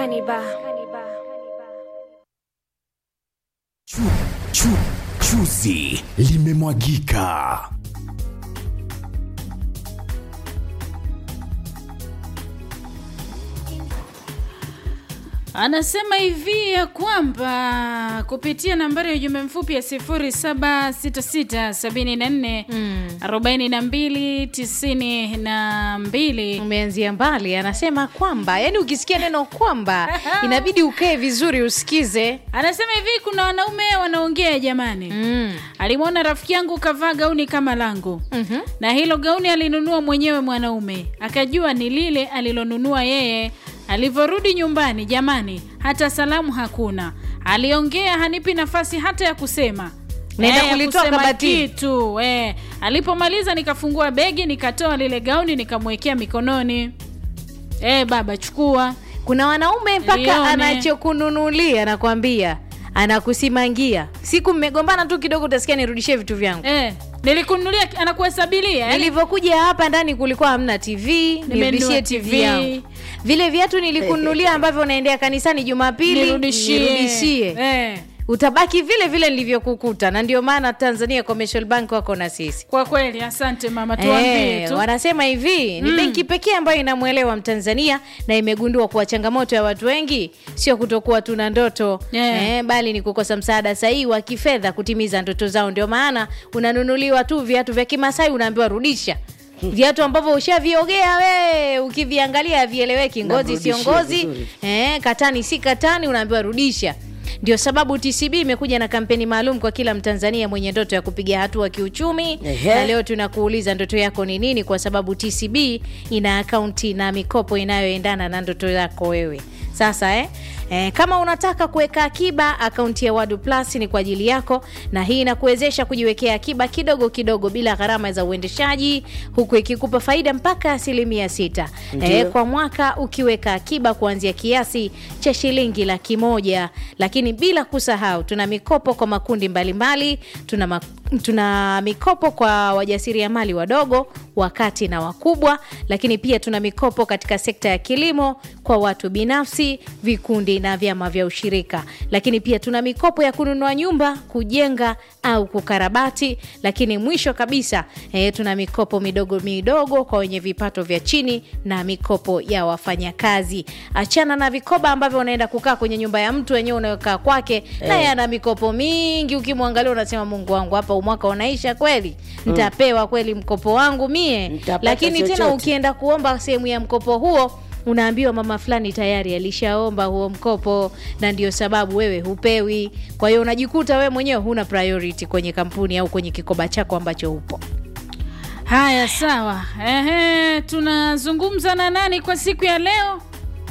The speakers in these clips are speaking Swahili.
Kaniba. Chu, chu, chuzi limemwagika. Anasema hivi ya kwamba kupitia nambari ya ujumbe mfupi ya 076674 42 92 umeanzia mbali anasema kwamba yani ukisikia neno kwamba inabidi ukae vizuri usikize anasema hivi kuna wanaume wanaongea jamani mm. alimwona rafiki yangu kavaa gauni kama langu Mhm. na hilo gauni alinunua mwenyewe mwanaume akajua ni lile alilonunua yeye alivyorudi nyumbani jamani hata salamu hakuna aliongea hanipi nafasi hata ya kusema Naenda Eh, ya kulitoa kusema kabatini. kitu eh. alipomaliza nikafungua begi nikatoa lile gauni nikamwekea mikononi eh, baba chukua kuna wanaume mpaka Lione. anachokununulia nakwambia anakusimangia siku mmegombana tu kidogo utasikia nirudishie vitu vyangu eh, nilikununulia anakuhesabilia eh? nilivyokuja hapa ndani kulikuwa hamna tv nirudishie tv TV. yangu vile viatu nilikununulia ambavyo unaendea kanisani jumapili nirudishie nirudishie eh. utabaki vile vile nilivyokukuta na ndio maana tanzania commercial bank wako na sisi kwa kweli asante mama tuambie Eh, tu wanasema hivi ni benki pekee ambayo inamwelewa mtanzania na imegundua kuwa changamoto ya watu wengi sio kutokuwa tuna ndoto Yeah. eh, bali ni kukosa msaada sahihi wa kifedha kutimiza ndoto zao ndio maana unanunuliwa tu viatu vya kimasai unaambiwa rudisha viatu ambavyo ushaviogea we ukiviangalia havieleweki ngozi sio Namrudishia ngozi vizuri. eh, katani si katani unaambiwa rudisha ndio sababu tcb imekuja na kampeni maalum kwa kila mtanzania mwenye ndoto ya kupiga hatua kiuchumi Ehe. na leo tunakuuliza ndoto yako ni nini kwa sababu tcb ina akaunti na mikopo inayoendana na ndoto yako wewe sasa eh? Eh, kama unataka kuweka akiba akaunti ya wadu plus ni kwa ajili yako na hii inakuwezesha kujiwekea akiba kidogo kidogo bila gharama za uendeshaji huku ikikupa faida mpaka asilimia sita eh, kwa mwaka ukiweka akiba kuanzia kiasi cha shilingi laki moja lakini bila kusahau tuna mikopo kwa makundi mbalimbali tuna, ma, tuna mikopo kwa wajasiriamali wadogo wakati na wakubwa lakini pia tuna mikopo katika sekta ya kilimo kwa watu binafsi vikundi na vyama vya ushirika lakini pia tuna mikopo ya kununua nyumba kujenga au kukarabati lakini mwisho kabisa eh, tuna mikopo midogo midogo kwa wenye vipato vya chini na mikopo ya wafanyakazi achana na vikoba ambavyo unaenda kukaa kwenye nyumba ya mtu wenyewe unayokaa kwake naye ana mikopo mingi ukimwangalia unasema mungu wangu hapa umwaka unaisha kweli ntapewa kweli mkopo wangu mie Nitapata lakini tena chochote. ukienda kuomba sehemu ya mkopo huo unaambiwa mama fulani tayari alishaomba huo mkopo na ndio sababu wewe hupewi kwa hiyo unajikuta wewe mwenyewe huna priority kwenye kampuni au kwenye kikoba chako ambacho upo haya sawa Ehe, tunazungumza na nani kwa siku ya leo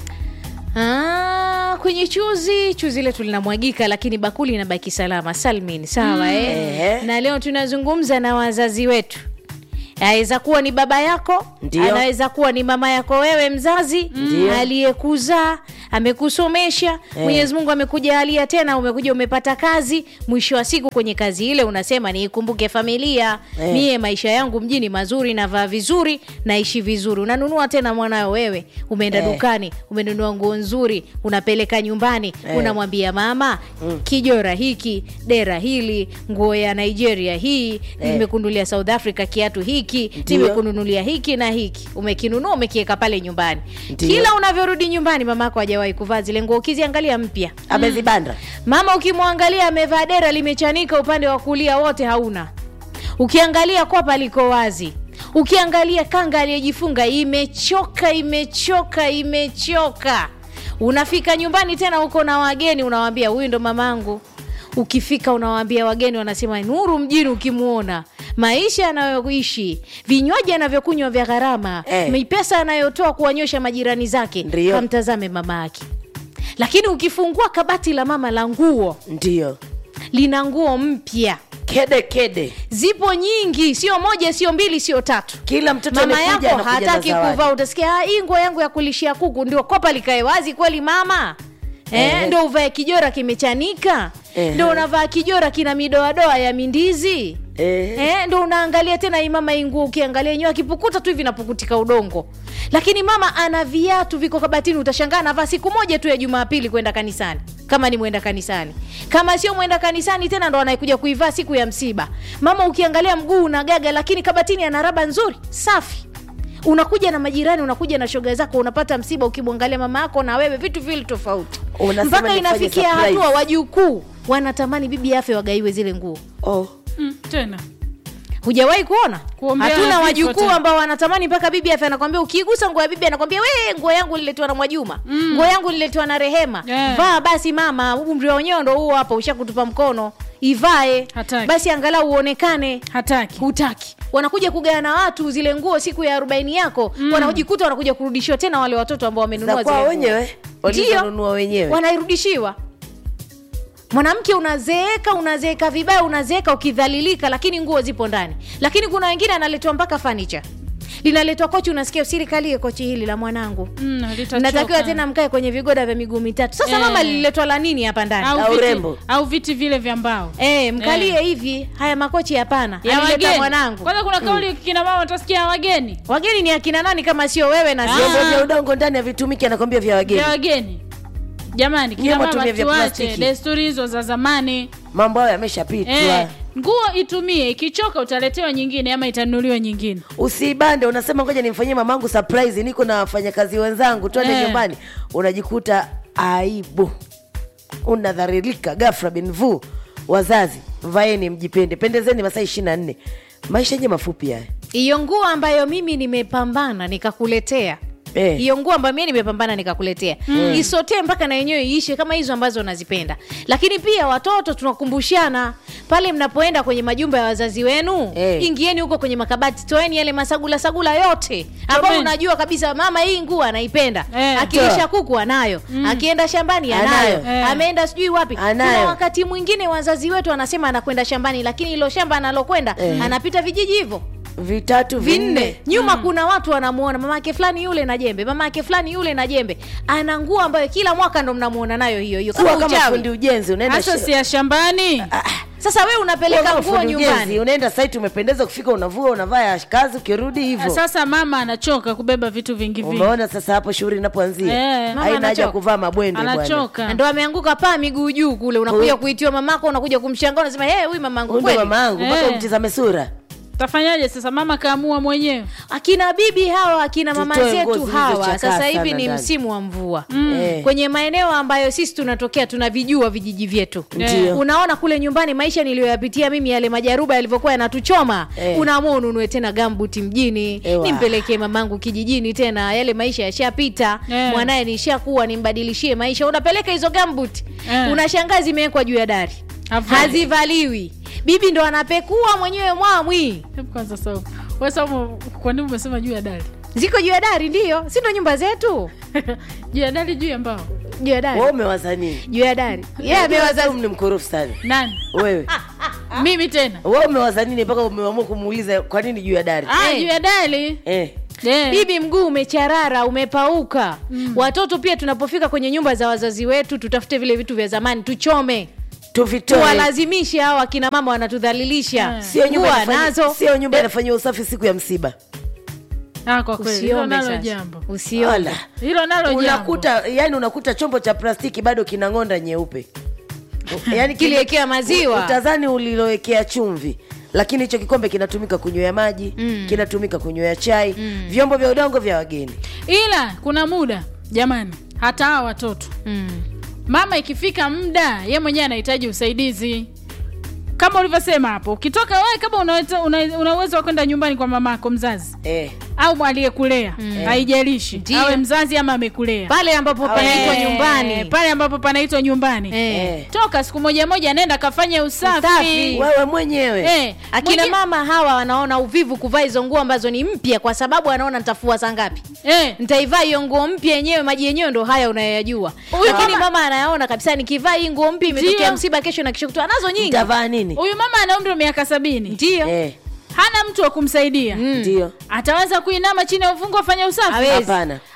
Ah, kwenye chuzi chuzi letu linamwagika lakini bakuli inabaki salama salmin sawa eh? Eh. na leo tunazungumza na wazazi wetu aweza kuwa ni baba yako Ndio. anaweza kuwa ni mama yako wewe mzazi Ndio. aliyekuzaa amekusomesha mwenyezi mungu amekujalia tena umekuja umepata kazi mwisho wa siku kwenye kazi ile unasema niikumbuke familia Eh. mie maisha yangu mjini mazuri navaa vizuri naishi vizuri unanunua tena mwanayo wewe umeenda Eh. dukani umenunua nguo nzuri unapeleka nyumbani Eh. unamwambia mama kijora hiki dera hili nguo ya nigeria hii nimekundulia south africa kiatu hiki Ndio. nimekununulia hiki na hiki umekinunua umekiweka pale nyumbani Ndio. kila unavyorudi nyumbani mama yako hajawahi kuvaa zile nguo ukiziangalia mpya amezibanda mama ukimwangalia amevaa dera limechanika upande wa kulia wote hauna ukiangalia kwapa liko wazi ukiangalia kanga aliyejifunga imechoka imechoka imechoka unafika nyumbani tena uko na wageni unawambia huyu ndo mamangu ukifika unawaambia wageni wanasema nuru mjini ukimwona maisha anayoishi vinywaji anavyokunywa vya gharama Eh. pesa anayotoa kuwanyosha majirani zake Ndio. kamtazame mama yake lakini ukifungua kabati la mama la nguo ndio lina nguo mpya kede kede zipo nyingi sio moja sio mbili sio tatu kila mtoto mama amekuja yako anakuja na hataki zawadi. kuvaa utasikia "Ah, hii nguo yangu ya kulishia kuku ndio kopa likae wazi kweli mama Eh, Eh. ndo uvae kijora kimechanika Eh. ndo unavaa kijora kina midoadoa ya mindizi Eh. Eh, ndo unaangalia tena hii mama hii nguo ukiangalia yenyewe akipukuta tu hivi napukutika udongo lakini mama ana viatu viko kabatini utashangaa anavaa siku moja tu ya jumapili kwenda kanisani kama ni mwenda kanisani kama sio mwenda kanisani tena ndo anaikuja kuivaa siku ya msiba mama ukiangalia mguu unagaga lakini kabatini ana raba nzuri safi unakuja na majirani unakuja na shoga zako unapata msiba ukimwangalia mama yako na wewe vitu vili tofauti Unasema mpaka nifanye inafikia surprise. hatua wajukuu wanatamani bibi afe wagaiwe zile nguo oh. mm, tena hujawahi kuona Kuombea hatuna vifo wajukuu tena. ambao wanatamani mpaka bibi afe anakwambia ukigusa nguo ya bibi anakwambia we nguo yangu liletwa na mwajuma mm. nguo yangu liletwa na rehema Yeah. vaa basi mama umri wa wenyewe ndo huo hapa ushakutupa mkono ivae Hataki. basi angalau uonekane hataki hutaki wanakuja kugaa na watu zile nguo siku ya arobaini yako mm. wanajikuta wanakuja kurudishiwa tena wale watoto ambao wamenunua za zile kwao nguo. wenyewe Ndio. walizonunua wenyewe wanairudishiwa mwanamke unazeeka unazeeka vibaya unazeeka ukidhalilika lakini nguo zipo ndani lakini kuna wengine analetwa mpaka fanicha linaletwa kochi unasikia usirikalie kochi hili la mwanangu Mm, litachoka. natakiwa tena mkae kwenye vigoda vya miguu mitatu sasa Eh. mama lililetwa la nini hapa ndani au, Au viti, urembo. au viti vile vya mbao Eh, mkalie Eh. hivi haya makochi hapana ya alileta wageni mwanangu kwanza kuna kauli kina mama utasikia wageni wageni ni akina nani kama sio wewe na Ah. sio vyombo vya udongo ndani havitumiki anakwambia vya wageni vya wageni jamani kina Nyie mama mwatumie vya tuache plastiki. desturi hizo za zamani mambo hayo yameshapitwa eh, nguo itumie ikichoka utaletewa nyingine ama itanunuliwa nyingine usibande unasema ngoja nimfanyie mamangu surprise niko na wafanyakazi wenzangu twende Eh. nyumbani unajikuta aibu unadharirika gafra binvu wazazi vaeni mjipende pendezeni masaa ishiri na nne maisha yenye mafupi haya hiyo nguo ambayo mimi nimepambana nikakuletea Eh. hiyo nguo ambayo mimi nimepambana nikakuletea mm. isotee mpaka na yenyewe iishe kama hizo ambazo unazipenda lakini pia watoto tunakumbushana pale mnapoenda kwenye majumba ya wazazi wenu Eh. ingieni huko kwenye makabati toeni yale masagula sagula yote ambao Tomeni. unajua kabisa mama hii nguo anaipenda Eh, akilisha toa. kuku anayo akienda shambani anayo, Anayo. Eh. ameenda sijui wapi Anayo. kuna wakati mwingine wazazi wetu anasema anakwenda shambani lakini ilo shamba analokwenda Eh. anapita vijiji hivyo vitatu vinne vinne nyuma kuna watu wanamuona mama yake fulani yule na jembe mama yake fulani yule na jembe ana nguo ambayo kila mwaka ndo mnamuona nayo hiyo hiyo kuwa kama kama uchawi fundi ujenzi unaenda hasa shi- si ya shambani sasa we kuwa unapeleka kama nguo fundi ujenzi nyumbani unaenda site umependeza kufika unavua unavaa ya kazi ukirudi hivyo sasa mama anachoka kubeba vitu vingi vingi umeona sasa hapo shughuli inapoanzia Eh. Mama haina haja ya anachoka. kuvaa mabwende bwana anachoka ndo ameanguka paa miguu juu kule unakuja Huyu- kuitiwa mamako unakuja kumshangaa unasema hey, huyu mamangu huyu ndo kweli mama yangu mpaka Eh. umtizame sura tafanyaje sasa mama kaamua mwenyewe akina bibi hawa akina mama Tutoe nguo zetu hawa zilizochakaa sasa hivi sana ni ndani. msimu wa mvua Eh. kwenye maeneo ambayo sisi tunatokea tunavijua vijiji vyetu Ndio. unaona kule nyumbani maisha niliyoyapitia mimi yale majaruba yalivyokuwa yanatuchoma Eh. unaamua ununue tena gambuti mjini Ewa. nimpelekee mamangu kijijini tena yale maisha yashapita Eh. mwanaye nishakuwa nimbadilishie maisha unapeleka hizo gambuti Eh. unashangaa zimewekwa juu ya dari Havai. hazivaliwi bibi ndo anapekua mwenyewe mwamwi Hebu kwanza Saumu. Wewe Saumu, kwa nini umesema juu ya dari ziko juu ya dari ndio si ndo nyumba zetu juu ya dari juu ya mbao juu ya dari wewe umewaza nini juu ya dari yeah, amewaza Wewe ni mkorofi sana nani wewe mimi tena wewe umewaza nini mpaka umeamua kumuuliza kwa nini juu ya dari ah, Eh. juu ya dari eh. Eh. bibi mguu umecharara umepauka mm. watoto pia tunapofika kwenye nyumba za wazazi wetu tutafute vile vitu vya zamani tuchome tuvitoe tuwalazimishe hao akina mama wanatudhalilisha Eh. sio nyumba Nguo inafanya- nazo sio nyumba inafanyiwa usafi siku ya msiba ah, kwa kweli hilo usiombe nalo sasa jambo usiombe Ala. hilo nalo jambo unakuta yani unakuta chombo cha plastiki bado kina ng'onda nyeupe yani Kiliwekea maziwa. utazani ulilowekea chumvi lakini hicho kikombe kinatumika kunywea maji mm. kinatumika kunywea chai mm. vyombo vya udongo vya wageni ila kuna muda jamani hata hawa watoto mm. mama ikifika muda ye mwenyewe anahitaji usaidizi kama ulivyosema hapo ukitoka wewe kama unaweza- una una uwezo wa kwenda nyumbani kwa mamako mzazi eh. au aliyekulea haijalishi Ndio. awe mzazi ama amekulea pale ambapo panaitwa Eh, nyumbani pale ambapo panaitwa nyumbani Eh. Eh. toka siku moja moja nenda kafanye usafi, Usafi. wewe mwenyewe Eh, akina mwenye- mama hawa wanaona uvivu kuvaa hizo nguo ambazo ni mpya kwa sababu anaona nitafua saa ngapi eh, nitaivaa hiyo nguo mpya yenyewe maji yenyewe ndo haya unayoyajua Huyu lakini mama- mama anayaona kabisa nikivaa hii nguo mpya imetokea Ndio. msiba kesho na kesho kutwa nazo nyingi utavaa nini huyu mama ana umri wa miaka sabini ndio eh. hana mtu wa kumsaidia ndio ataweza kuinama chini ya uvungu afanye usafi Hawezi. hapana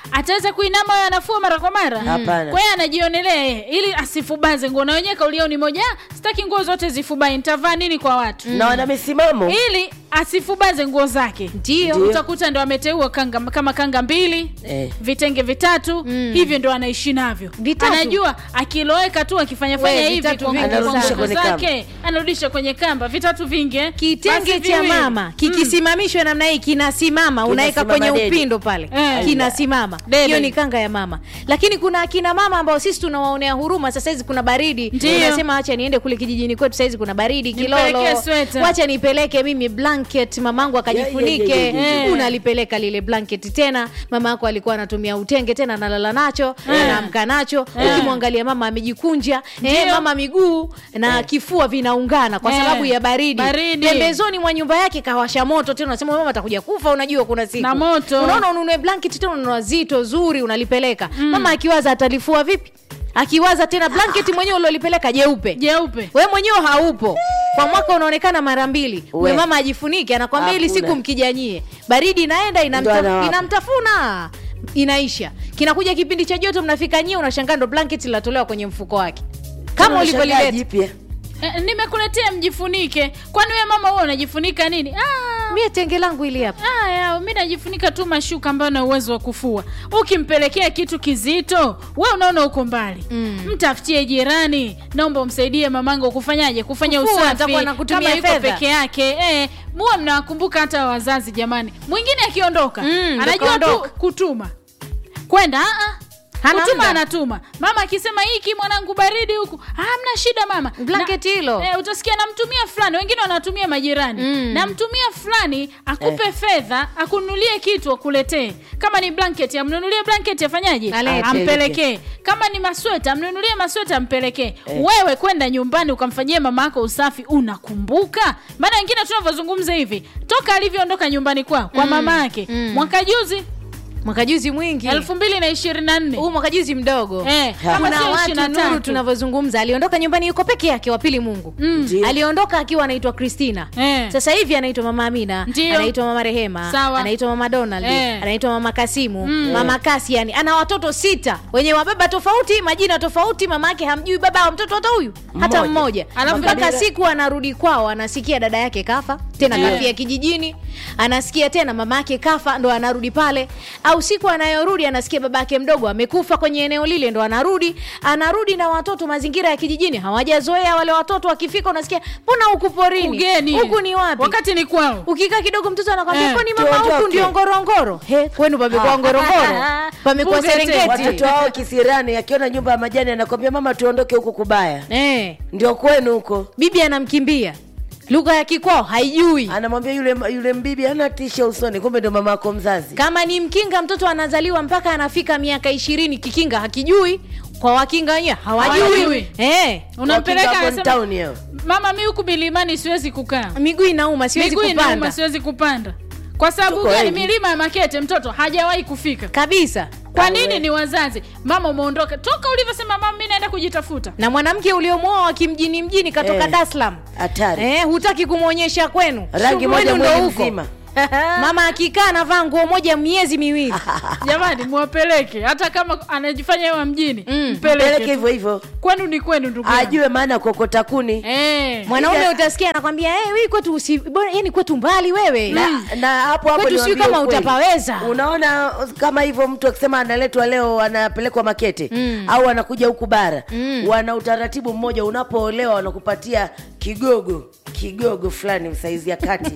ataweza kuinama awe anafua mara kwa mara Hapana. kwa hiyo anajionelea yeye ili asifubaze nguo na wenyewe kauli yao ni moja "Ah, sitaki nguo zote zifubai nitavaa nini kwa watu na wana misimamo ili asifubaze nguo zake Ndio. Ndio. utakuta ndo ameteua kanga kama kanga mbili Eh. vitenge vitatu hivyo ndo anaishi navyo Vitatu. anajua akiloweka tu akifanya fanya We, hivi vitatu kwa vingi nguo Anarudisha nguo kwenye zake anarudisha kwenye kamba vitatu vingi eh. kitenge Basi cha viwili. mama kikisimamishwa namna hii kinasimama unaweka Kinasimama kwenye dedi. upindo pale Eh. kinasimama Dede. hiyo ni kanga ya mama lakini kuna akina mama ambao sisi tunawaonea huruma sasa hizi kuna baridi Ndio. unasema wacha niende kule kijijini kwetu saizi kuna baridi Nipelekee kilolo sweta. wacha nipeleke mimi blanket mamangu akajifunike Yeah, yeah, yeah, yeah, yeah. unalipeleka lile blanket tena mama yako alikuwa anatumia utenge tena analala nacho anaamka nacho ukimwangalia mama amejikunja eh, Ndio. mama miguu na kifua vinaungana kwa Eh. sababu ya baridi Baridi. pembezoni mwa nyumba yake kawasha moto tena unasema mama atakuja kufa unajua kuna siku Na moto. unaona ununue blanket tena ununua zito zuri unalipeleka mama akiwaza atalifua vipi akiwaza tena blanket mwenyewe ulilolipeleka jeupe jeupe we mwenyewe haupo kwa mwaka unaonekana mara mbili We. we mama ajifunike anakwambia ili Hakuna. siku mkijanyie baridi inaenda Ndo inamta, anawapa. inamtafuna inaisha kinakuja kipindi cha joto mnafika nyie unashangaa ndo blanket linatolewa kwenye mfuko wake kama Unashangaa ulivyolileta jipya eh, nimekuletea mjifunike kwani we mama huo unajifunika nini ah, mie tenge langu ili hapa Aya, mi najifunika tu mashuka ambayo na uwezo wa kufua. Ukimpelekea kitu kizito, we unaona uko mbali mm. mtafutie jirani, naomba umsaidie mamangu kufanyaje, kufanya Kufua, usafi atakuwa anakutumia kama yuko fedha. peke yake eh, muwe mnawakumbuka hata wazazi jamani. Mwingine akiondoka Mm, ndo anajua tu kaondoka. kutuma kwenda ah, ah. Hana kutuma muda. anatuma mama akisema hiki mwanangu baridi huku hamna shida mama Blanket Na- hilo. eh, utasikia namtumia fulani wengine wanatumia majirani Mm. namtumia fulani akupe fedha akununulie kitu akuletee kama ni blanket amnunulie blanket afanyaje Alete. ampelekee kama ni masweta amnunulie masweta ampelekee wewe kwenda nyumbani ukamfanyia mama yako usafi unakumbuka maana wengine tunavyozungumza hivi toka alivyoondoka nyumbani kwao kwa mama yake Mm. mwaka juzi mwaka juzi mwingi elfu mbili na ishirini na nne huu mwaka juzi mdogo Eh, kama kuna sio watu 23. nuru tunavyozungumza aliondoka nyumbani yuko peke yake wapili mungu Ndio. aliondoka akiwa anaitwa kristina Eh. sasa hivi anaitwa mama amina Ndio. anaitwa mama rehema Sawa. anaitwa mama donald Eh. anaitwa mama kasimu mama kasi yani ana watoto sita wenye wababa tofauti majina tofauti mama yake hamjui baba wa mtoto hata huyu hata Mmoja. mmoja Alafu mpaka kabila- siku anarudi kwao anasikia dada yake kafa tena Eh. kafia kijijini anasikia tena mama yake kafa ndo anarudi pale au siku anayorudi anasikia baba yake mdogo amekufa kwenye eneo lile ndo anarudi anarudi na watoto mazingira ya kijijini hawajazoea wale watoto wakifika unasikia mbona huku porini ugeni huku ni wapi wakati ni kwao ukikaa kidogo mtoto anakwambia Eh, kwani mama tuondoke." huku ndio ngorongoro he kwenu pamekuwa ngorongoro pamekuwa Bunge tena. serengeti watoto wao kisirani akiona nyumba ya majani anakwambia mama tuondoke huku kubaya eh, ndio kwenu huko bibi anamkimbia lugha ya kikwao haijui anamwambia yule yule mbibi ana tisha usoni kumbe ndo mama yako mzazi kama ni mkinga mtoto anazaliwa mpaka anafika miaka ishirini kikinga hakijui kwa wakinga wenyewe hawajui Hawajui. eh, unampeleka Wakinga anasema, Upon Town hiyo. mama mi huku milimani siwezi kukaa miguu inauma siwezi miguu inauma kupanda siwezi kupanda kwa sababu Tuko gani wengi. milima ya makete mtoto hajawahi kufika kabisa kwa nini ni wazazi mama umeondoka toka ulivyosema mama mi naenda kujitafuta na mwanamke uliomwoa wa kimjini mjini katoka Eh. Dar es Salaam hatari eh, hutaki kumwonyesha kwenu rangi Shughuli moja ndo mwezi huko. mzima mama akikaa anavaa nguo moja miezi miwili jamani mwapeleke hata kama anajifanya yewa mjini Mm. peleke mpeleke tu. hivyo hivyo kwenu ni kwenu ndugu yangu. ajue maana ya kokota kuni Eh. mwanaume Ija- utasikia anakwambia hey, wi kwetu usi bora yani kwetu mbali wewe na, na hapo hapo Kwetu sijui niwaambie kama ukweli. utapaweza. unaona kama hivyo mtu akisema analetwa leo anapelekwa makete mm. au anakuja huku bara mm. wana utaratibu mmoja unapoolewa wanakupatia kigogo kigogo fulani saizi ya kati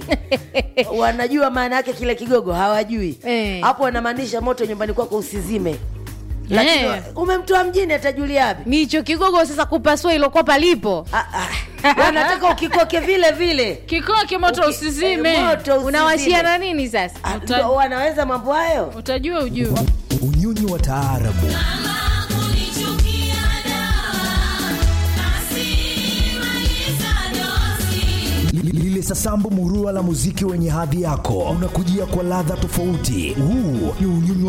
wanajua maana yake kile kigogo hawajui Eh. hapo wanamaanisha moto nyumbani kwako usizime lakini Eh. umemtoa mjini atajulia wapi nicho kigogo sasa kupasua ilokuwa palipo Ah, ah. wanataka ukikoke vile vile kikoke moto Uki- usizime eh, moto usizime. unawashiana nini sasa Ah, Uta- ndo wanaweza mambo hayo utajua ujue unyonyi wa taarabu Li- lile sasambu murua la muziki wenye hadhi yako unakujia kwa ladha tofauti huu ni unyonyi